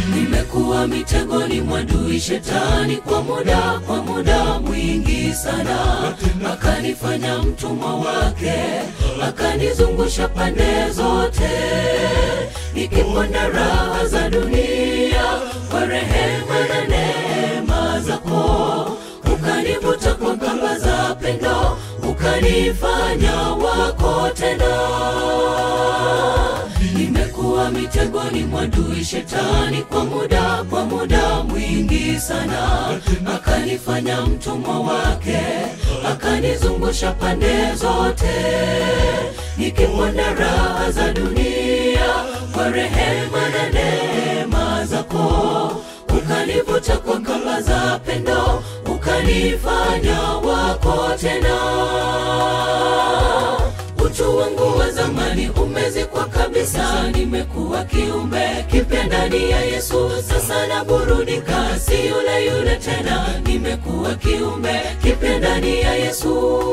nimekuwa mitegoni mwa adui shetani kwa muda kwa muda mwingi sana akanifanya mtumwa wake akanizungusha pande zote nikiponda raha za dunia kwa rehema na neema zako ukanivuta kwa kamba za pendo ukanifanya wako tena nimekuwa mitegoni mwa adui shetani kwa muda kwa muda mwingi sana akanifanya mtumwa wake akanizungusha pande zote nikiponda raha za dunia kwa rehema na neema zako ukanivuta kwa kamba za pendo ukanifanya wako tena utu wangu wa zamani umezikwa kabisa nimekuwa kiumbe kipya ndani ya yesu sasa naburudika si yule yule tena nimekuwa kiumbe kipya ndani ya yesu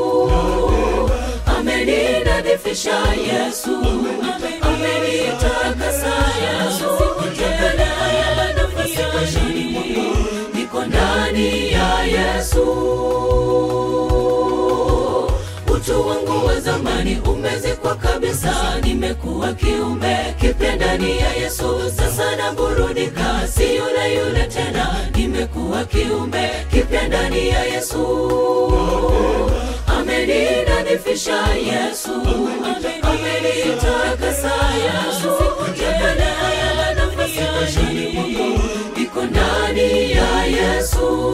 ameninadhifisha yesu amenitakasa yesu tembelea nafasi maishani mwangu niko ndani ya yesu utu wangu wa zamani umezikwa kabisa nimekuwa kiumbe kipya ndani ya yesu sasa naburudika si yule yule tena nimekuwa kiumbe kipya ndani ya yesu ameninadhifisha yesu amenitakasa yesu tembelea nafasi maishani mwangu niko ndani ya yesu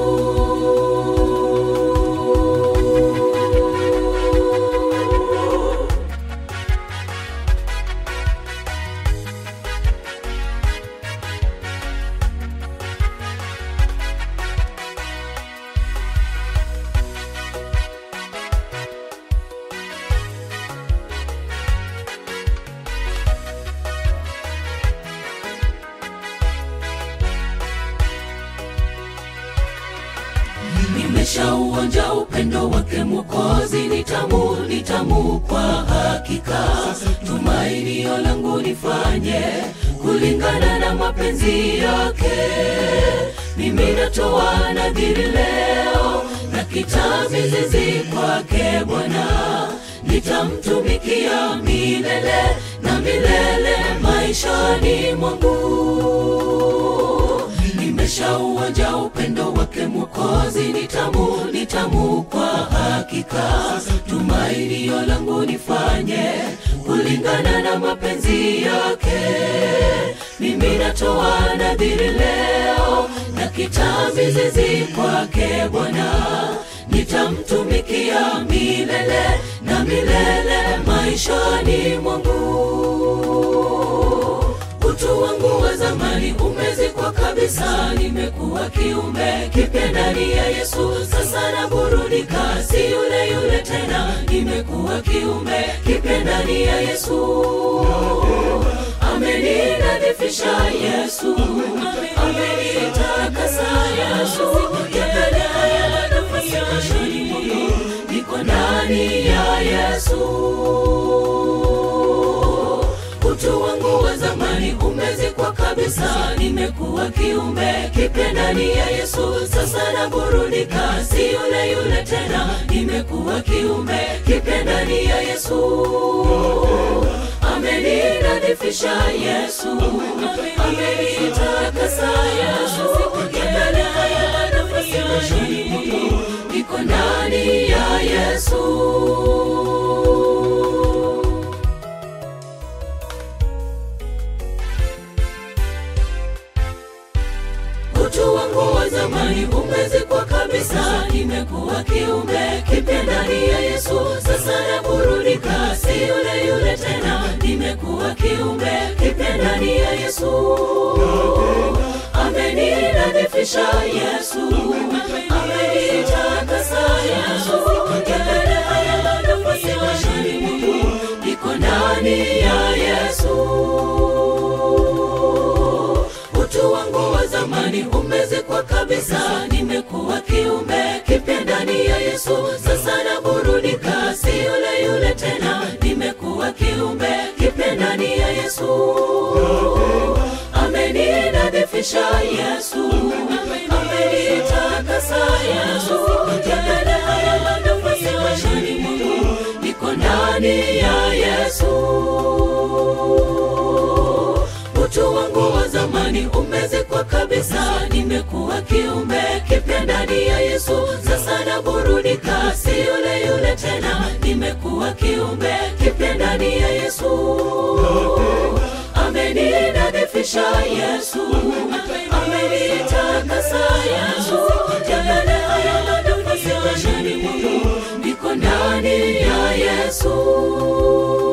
nimeshauonja upendo wake mwokozi ni tamu ni tamu kwa hakika tumainio langu nifanye kulingana na mapenzi yake mimi natoa nadhiri leo na kitamizizi kwake bwana nitamtumikia milele na milele maishani mwangu nimeshauonja upendo wake mwokozi ni tamu ni tamu kwa hakika tumainio langu nifanye kulingana na mapenzi yake mimi natoa nadhiri leo na kitamizizi kwake bwana nitamtumikia milele na milele maishani mwangu utu wangu wa zamani umezikwa kabisa nimekuwa kiumbe kipya ndani ya yesu sasa naburudika si yule yule tena nimekuwa kiumbe kipya ndani ya yesu ameninadhifisha yesu amenitakasa yesu tembelea nafasi maishani mwangu niko ndani ya yesu utu wangu wa zamani umezikwa kabisa nimekuwa kiumbe kipya ndani ya yesu sasa naburudika si yule yule tena nimekuwa kiumbe kipya ndani ya yesu ameninadhifisha yesu amenitakasa yesu tembelea nafasi maishani mwangu niko ndani ya yesu utu wangu wa zamani umezikwa kabisa nimekuwa kiumbe kipya ndani ya yesu sasa naburudika si yule yule tena nimekuwa kiumbe kipya ndani ya yesu ameninadhifisha yesu amenitakasa yesu tembelea nafasi maishani mwangu niko ndani ya yesu utu wangu wa zamani umezikwa kabisa nimekuwa kiumbe kipya ndani ya yesu sasa naburudika si yule yule tena nimekuwa kiumbe kipya ndani ya yesu ameninadhifisha ameninadhifisha Yesu, amenitakasa Yesu, yale haya nafasi maishani mwangu, niko ndani ya Yesu. Utu wangu wa zamani umezikwa kabisa, nimekuwa kiumbe kipya ndani ya Yesu. Sasa naburudika, si yule yule tena, nimekuwa kiumbe kipya ndani ya Yesu. Ameninadhifisha Yesu, amenitakasa Yesu, yale haya nafasi maishani mwangu, niko ndani ya Yesu.